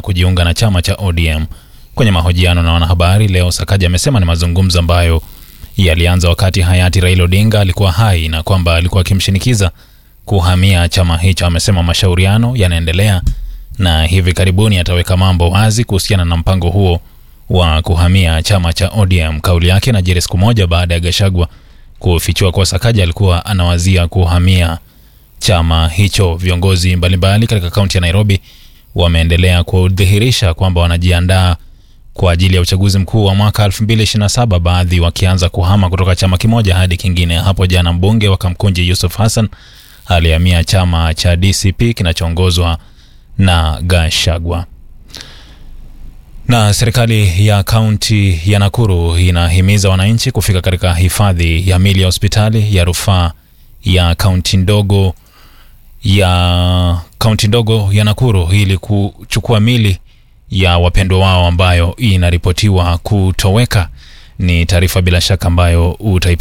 kujiunga na chama cha ODM. Kwenye mahojiano na wanahabari leo, Sakaja amesema ni mazungumzo ambayo yalianza wakati hayati Raila Odinga alikuwa hai na kwamba alikuwa akimshinikiza kuhamia chama hicho. Amesema mashauriano yanaendelea na hivi karibuni ataweka mambo wazi kuhusiana na mpango huo wa kuhamia chama cha ODM. Kauli yake inajiri siku moja baada ya Gashagwa kufichua kuwa Sakaja alikuwa anawazia kuhamia chama hicho. Viongozi mbalimbali katika kaunti ya Nairobi wameendelea kudhihirisha kwamba wanajiandaa kwa ajili ya uchaguzi mkuu wa mwaka 2027, baadhi wakianza kuhama kutoka chama kimoja hadi kingine. Hapo jana mbunge wa Kamkunji Yusuf Hassan alihamia chama cha DCP kinachoongozwa na Gashagwa. Na serikali ya kaunti ya Nakuru inahimiza wananchi kufika katika hifadhi ya mili ya hospitali ya rufaa ya kaunti ndogo ya kaunti ndogo ya Nakuru ili kuchukua mili ya wapendwa wao ambayo inaripotiwa kutoweka. Ni taarifa bila shaka ambayo utaipata